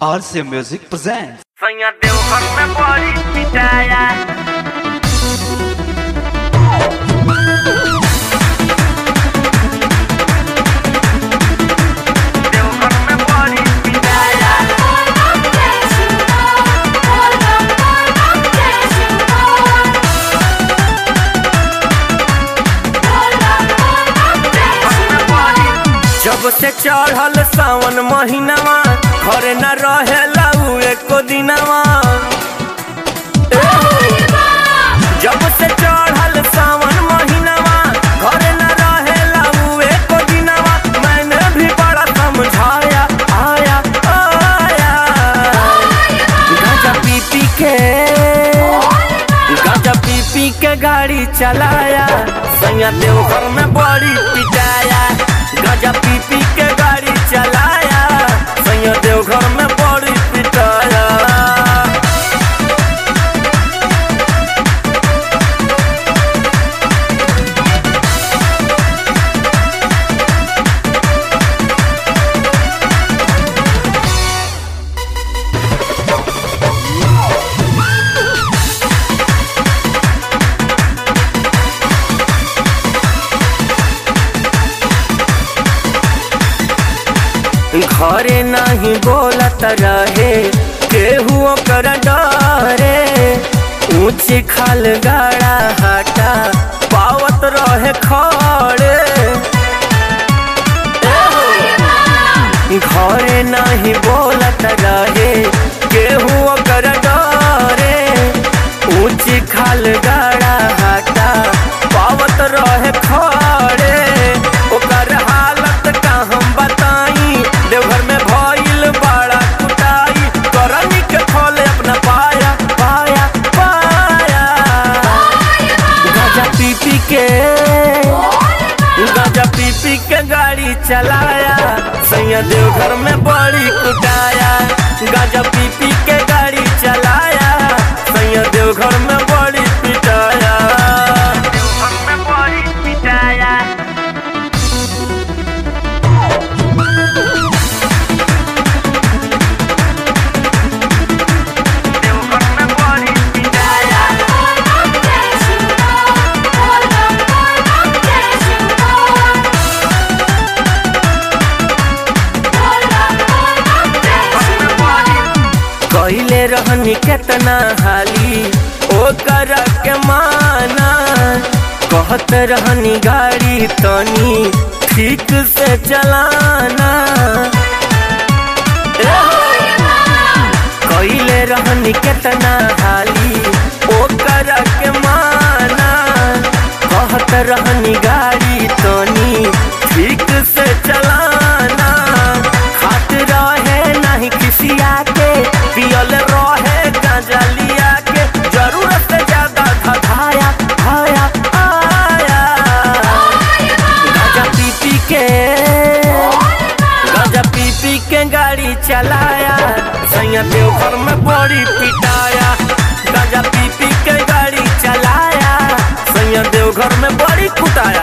RC Music presents. Sonha teu rock na body pitaya Teu rock na body pitaya जब से चढ़ल सावन महीनावा घरे न रहेला उ एको दिनवा जब से चढ़ल सावन महीनावा घरे न रहेला उ एको दिनवा मैंने भी बड़ा समझाया आया आया गांजा पी पी के गांजा पी पी के गाड़ी चलाया सैया देवघर में बड़ी पिटाया गांजा पी पी के गाड़ी चलाया सैया देवघर में बड़ी पिटाया घरे नहीं बोलत रहे केहू ओकर डरे ऊंच खाल गाड़ा हटा पावत रहे खड़े घरे नहीं बोलत रहे केहू ओकर डरे ऊंच खाल गाड़ा हटा पावत रहे खड़े ओकर हालत का हम बताई देवघर में भइल बड़ा कुटाई करनी के फल अपना पाया पाया पाया गाजा पी पी के गाजा पी पी के गाड़ी चलाया सैया देवघर में बड़ी कुटाया गाजा पी पी के गाड़ी चलाया सैया देवघर में बड़ी पिटाया देवघर में बड़ी पिटाया देवघर में बड़ी पिटाया कहले रहनी केतना हाली ओकर के माना कहत रहनी गाड़ी तनी ठीक से चलाना कहले रहनी केतना हाली ओकर के माना कहत रहनी गाड़ी तनी ठीक से चलाना खात रहे नहीं किसिया के पियल रहे गांजा लिया के जरूरत से ज्यादा धधाया आया आया गांजा पी पी के गांजा पी पी के गाड़ी चलाया सैया देवघर में बड़ी पिटाया गांजा पी पी के गाड़ी चलाया सैया देवघर में बड़ी कुटाया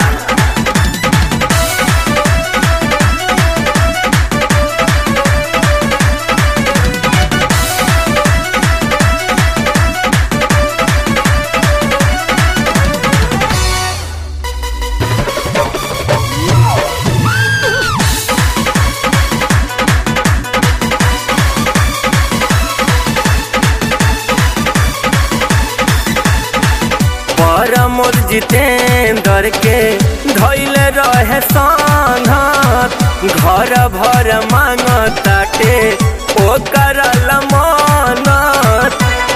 परमोद जितेंद्र के धैले रहे संघत घर भर मांगताटे ओकर लमनत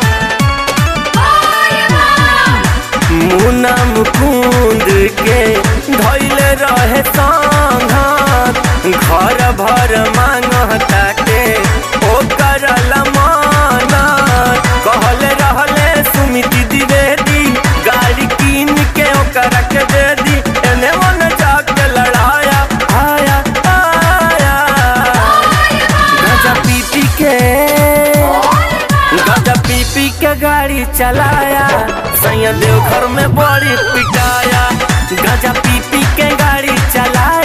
मुना मुकुंद के धैले रहे संघत घर भर मांगताटे ओकर लमनत कहले रहले सुमिति द्विवेदी गाड़ी कीन के ओकरा के दे दी एने मन जाके लड़ाया आया आया गाजा पी पी के गाजा पी पी के गाड़ी चलाया सैया देवघर में बड़ी पिटाया गाजा पी पी के गाड़ी चलाया